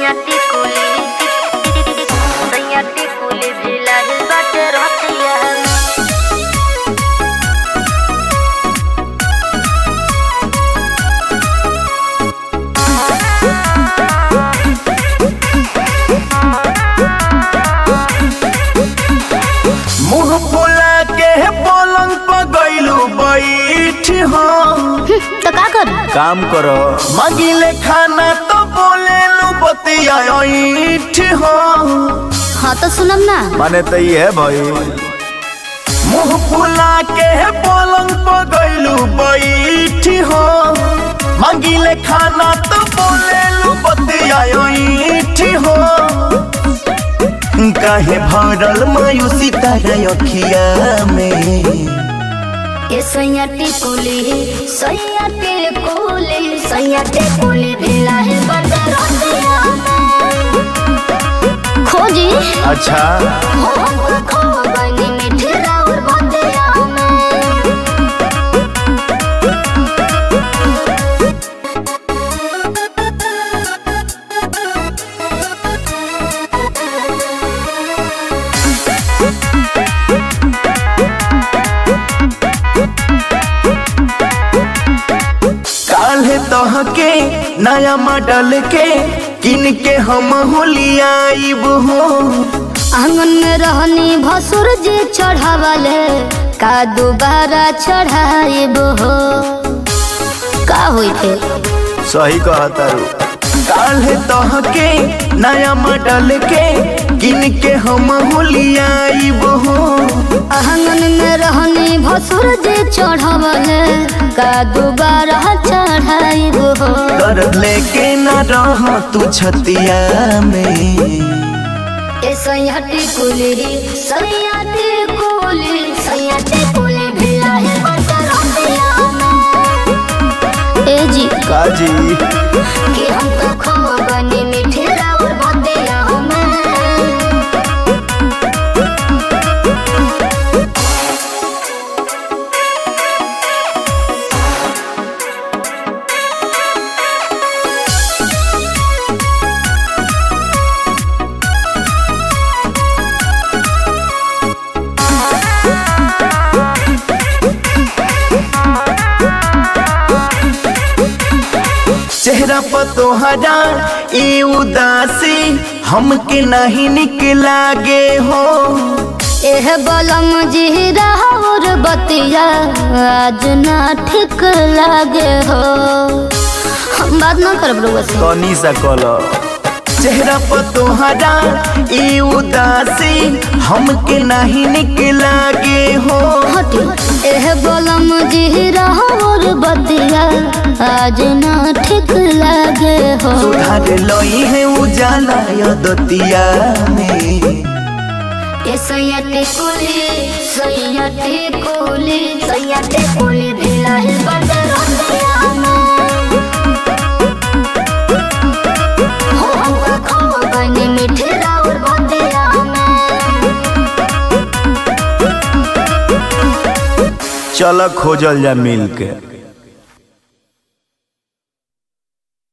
सैयाटी कुली सैयाटी कुली भिलाई बाटे रतिया मुंह फुला के पलंग पर गइलू बैठ हम तो का कर काम करो मांगिले खाना तो बोले लू बतिया ऐठ हम हाँ तो सुनम ना माने तो ये भाई मुंह फुला के पलंग पर गइलू बैठ हम मांगिले खाना तो बोले लू बतिया ऐठ हम काहे भरल मायूसी तारा अखिया में ये सैयाटी कुली सैयाटी कुली सैयाटी कुली भिलाई बाटे रतिया खोजी अच्छा हो हमको खो बनी मीठी राउर बतिया काल्हे तहके नया मॉडल के किन के हम होलियाइब हो आंगन में रहनी भसुर जी चढ़ावले का दोबारा चढ़ाइब हो का होई थे सही कहतारू काल्हे तहके नया मॉडल के किन के हम होलियाइब हो आंगन में रहनी भसुर जी चढ़ावले का दोबारा चढ़ाइब हो कर लेके न रह तू छतिया में ए सैयाटी कुली सैयाटी कुली सैयाटी कुली भिलाई बता रतिया ए जी काजी कि हम तो खो बनी मीठी राउर बतिया में चेहरा पर तोहरा ई उदासी हमके नहीं निक लागे हो एह बलम जी राउर बतिया आज ना ठीक लागे हो हम बात ना करब रउआ से तनी सा कलो चेहरा पर तोहरा ई उदासी हमके नहीं निक लागे हो हटी एह बलम जी राउर बतिया आज ना ठीक लागे हो सुधार लई है उजाला यदतिया में ए सैयाटी कुली सैयाटी कुली सैयाटी कुली भिलाई बटे रतिया में हो हमका खो बनी मीठी राउर बतिया में चल खोजल जा मिल के